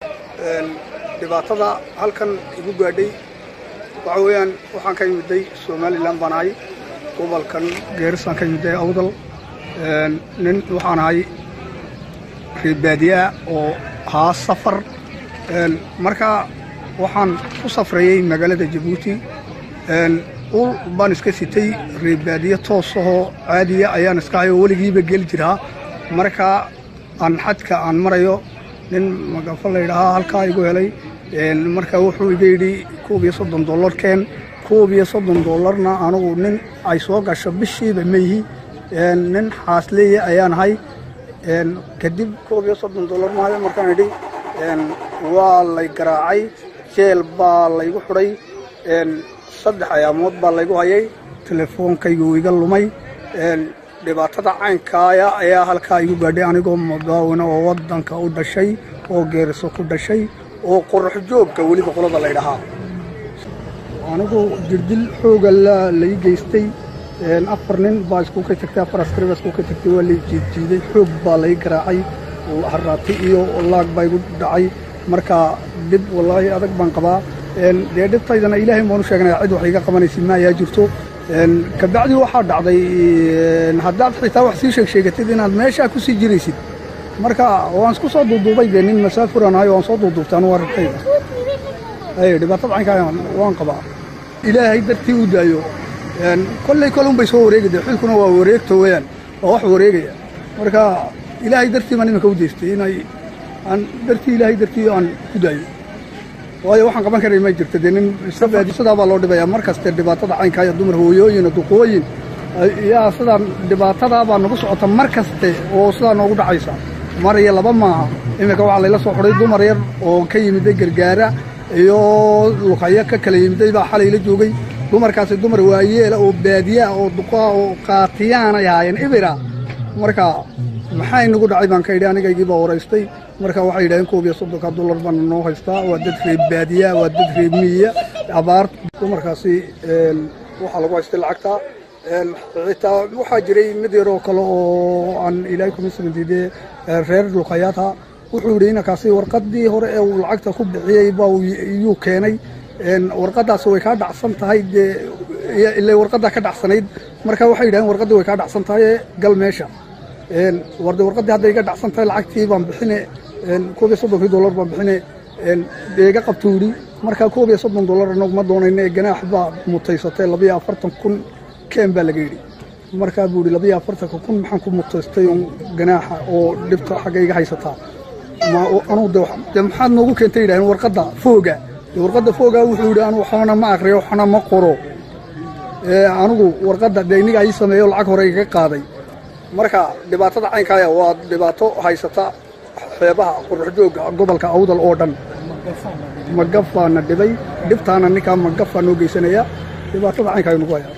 dhibaatada halkan igu gaadhay waxa weeyaan waxaan ka yimiday somalilan baan ahay gobolkan geerisaan ka yimiday awdal nin waxaan ahay reebaadiyaa oo ahaa safar marka waxaan ku safrayey magaalada jabuuti ul baan iska sitay reebaadiye toosahoo caadiya ayaan iska hayoo weligiiba geli jiraa marka aan xadka aan marayo nin magafo laydhahaa halkaa igu helay marka wuxuu iga yidhi koob iyo soddon dollar keen koob iyo soddon dollarna anugu nin ay soo gasho bishiiba meyhi nin xaasleeya ayaan ahay kadib koob iyo soddon dollar maayo markaan idhi waa lay garaacay jeel baa laygu xudhay saddex ayaamood baa laygu hayay telefoonkaygu iga lumay dhibaatada caynkaaya ayaa halkaa igu gaadhay anigoo mudaawina oo waddanka u dhashay oo geeriso ku dhashay oo qorax joogga weliba qolada laydhahaa anigu jirdil xooga lai geystay afar nin baa iskuka tagtay afar askari baa iskuka tagtay waa lay jiidjiiday xoog baa lay garaacay haraati iyo laag baa igu dhacay marka dhib wallaahi adag baan qabaa dee dhibtaydana ilaahay baanu sheegnaya cid wax iga qabanaysid ma ayaa jirto kabacdi waxaa dhacday haddaad xitaa wax sii sheeg sheegatid inaad meeshaa ku sii jiraysid marka waan isku soo duuduubay dee nin masaafuran ahay waan soo duuduubtay anu arrintayda dhibaatada caynkaa waan qabaa ilaahay dartii u daayo kolley kolun bay soo wareegi de xilkuna waa wareegto weyaan waa wax wareegaya marka ilaahay dartii baan iminka u deystay inay aan dartii ilaahay dartii aan ku daayo waayo waxaan qaban karay ma jirto dee nin sidaa baa loo dhibaya mar kaste dhibaatada caynkaaya dumar hooyooyin duqooyin yaa sidaan dhibaatadaa baa nagu socota mar kaste oo sidaa noogu dhacaysa mar iyo laba maaha iminka waxaa layla soo xudhay dumar yar oo ka yimiday gargaara iyo luqayo ka kala yimiday baa xalay la joogay dumarkaasi dumar waayeela oo baadiyaa oo duqaa oo qaatiyaanay ahaayeen ibira marka maxaa inagu dhacay baan ka yidhi anigaygii baa waraystay marka waxay yidhaheen koob iyo soddonka dollar baana noo haystaa waa dad reeb baadiya waa dad reeb miya abaar dumarkaasi waxaa lagu haystay lacagta xitaa waxaa jiray mid yaroo kale oo aan ilaahay kuma samandiidee reer luqayaata wuxuu yidhi inankaasi warqaddii hore ee uu lacagta ku bixiyey baa iyuu keenay warqaddaasi way kaa dhacsan tahay dee ilay warqaddaa ka dhacsanayd marka waxay yidhaheen warqaddii way kaa dhacsan tahay gal meesha warde warqaddii hadday iga dhacsan tahay lacagtii baan bixine koob iyo soddonkii dollar baan bixine dee iga qabtuu yidhi marka koob iyo soddon dollar anagu ma doonayne ganaax baa mutaysatay labiyo afartan kun keen baa laga yidhi markaa buu yidhi labiyo afartanka kun maxaan ku mutaystay un ganaaxa oo dhibta xagga iga haysataa anugu de maxaad noogu keentay yidhahdeen warqadda fooga dee warqadda fooga wuxuu yidhi anu waxbana ma akriyo waxna ma qoro anigu warqadda dee iniga ii sameeyo lacag hore igaga qaaday marka dhibaatada caynkaaya waa dhibaato haysata xeebaha qoraxjoogga gobolka awdal oo dhan magafaana dhibay dhibtaana ninkaa magafaa noo geysanaya dhibaatada caynkaaya nagu haya